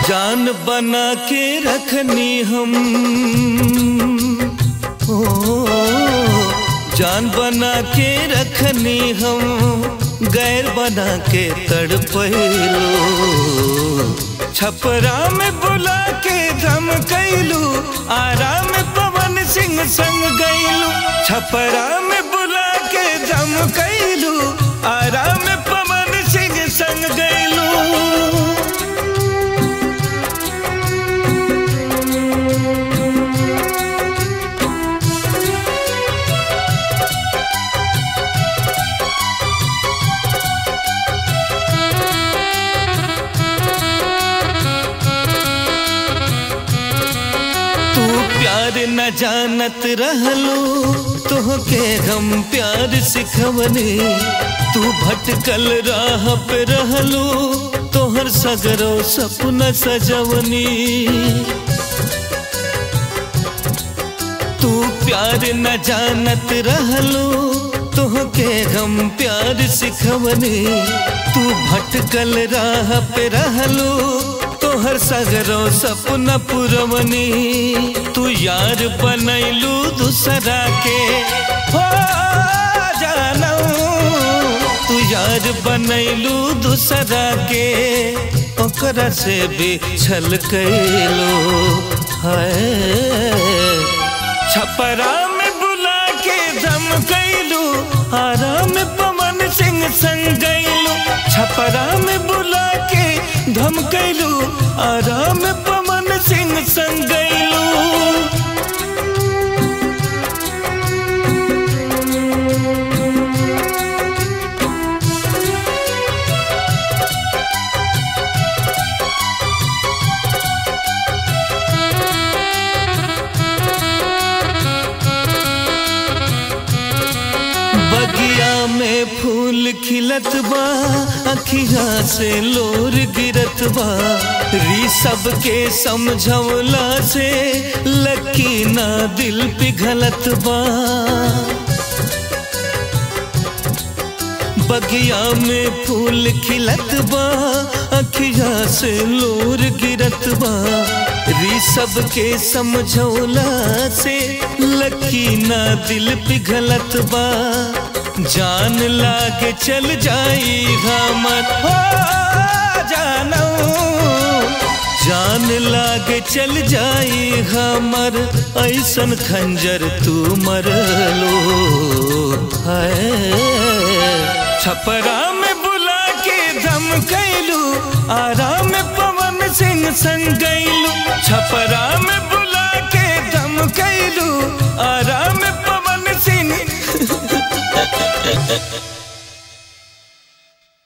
जान बना के रखनी हम ओ जान बना के रखनी हम गैर बना के तड़पैलो छपरा में बुला के धम कैलू आराम पवन सिंह संग गैलू छपरा में बुला के धम कैलू आराम पवन सिंह संग गैलू तू प्यार न जानत रहलो तोहके हम प्यार सिखवनी तू भटकल राह पे रहलो तोहर सगरो सपना सजवनी तू प्यार न जानत रहलो तोहके हम प्यार सिखवनी तू भटकल राह पे रहलो तोहर सगरो सपना पुरवनी तू यार बनैलू दूसरा के हो जानू तू यार बनैलू दूसरा के ओकरा से भी छल कैलो है छपरा में बुला के धम कैलू आराम पवन सिंह संग गैलू छपरा में बुला के धम कैलू आराम पवन सिंह संग गैलू बगिया में फूल खिलत बा अखिया से लोर गिरत बा री सबके समझौला से लकी ना दिल पिघलत बा बगिया में फूल खिलत बा अखिया से लोर गिरत बा री सबके समझौला से लकी ना दिल पिघलत बा जान लागे चल जाई हमर हो जानू जान लागे चल जाई हमर ऐसन खंजर तू मरलो है छपरा में बुला के धम कैलू आराम पवन सिंह संग गैलू छपरा में बुला